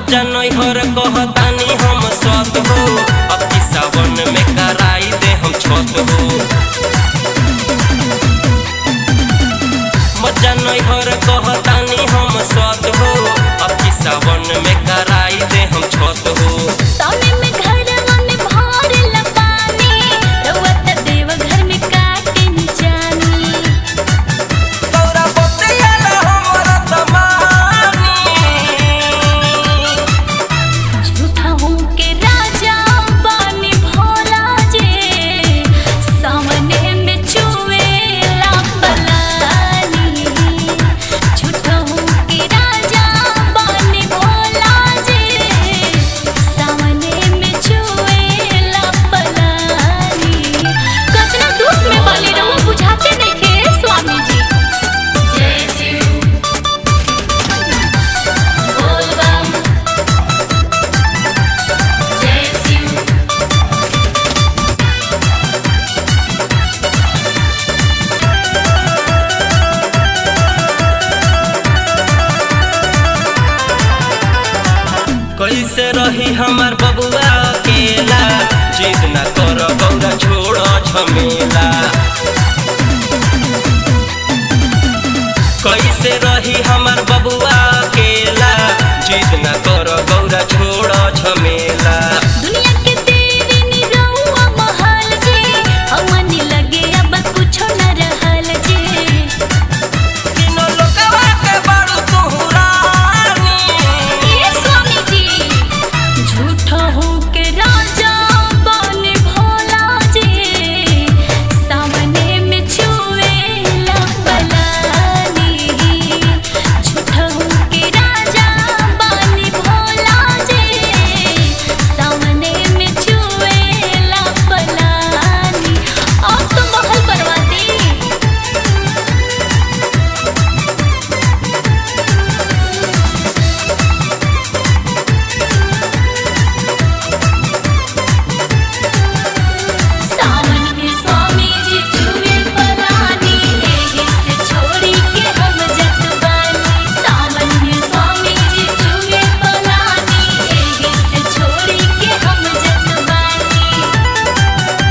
मजा नैहर कहतानी हम सत हो अब की सावन में कराई दे हम छत हो मजा नैहर कहतानी हम सत हो अब की सावन में कराई दे हम छत हो सामने में घरवा में भरल पानी रउआ त देव घर में काटे न जानी तोरा बतिया ना हमरा तमानी झूठा हूँ के राजा बानी भोला जे सामने में चुवेला पलानी झूठा हूँ के राजा बानी भोला जे सामने में चुवेला पलानी कतना दुख में बानी रहूं बुझाते नइखे स्वामी जी जय शिव बोल बम जय शिव कैसे रही हमार बबुआ अकेला जिद न कर गौरा छोड़ झमेला कैसे रही हमार बबुआ अकेला जिद न कर गौरा छोड़ झमेला दुनिया के तेरी निरहुआ महल जे हमनी लगे अब कुछो न रहल जे तीनों लोकवा के बड़ू तू रानी ये स्वामी जी झूठो हो के राजा बने भोला जे सामने में छुएला पलानी झूठो हो के राजा बने भोला जे सामने में छुएला पलानी अब तो महल बनवाती सावन में स्वामी जी चुवे पलानी एही से छोड़ी के हम जत बानी सावन में स्वामी जी चुवे पलानी एही से छोड़ी के हम जत बानी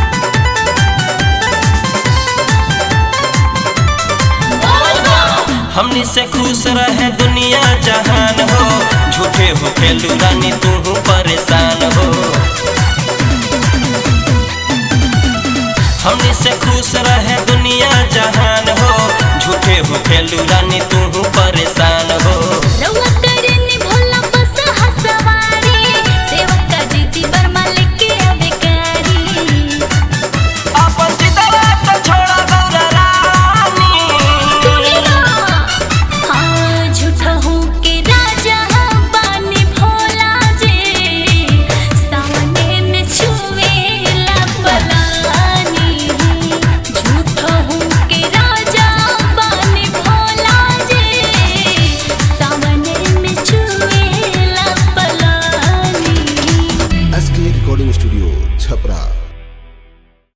बोल बम हमनी से खुश रहे दुनिया जहान हो झूठे हो खेलू रानी तू परेशान हो हमनी से खुश रहे दुनिया जहान हो झूठे हो खेलू रानी तू परेशान हो रउआ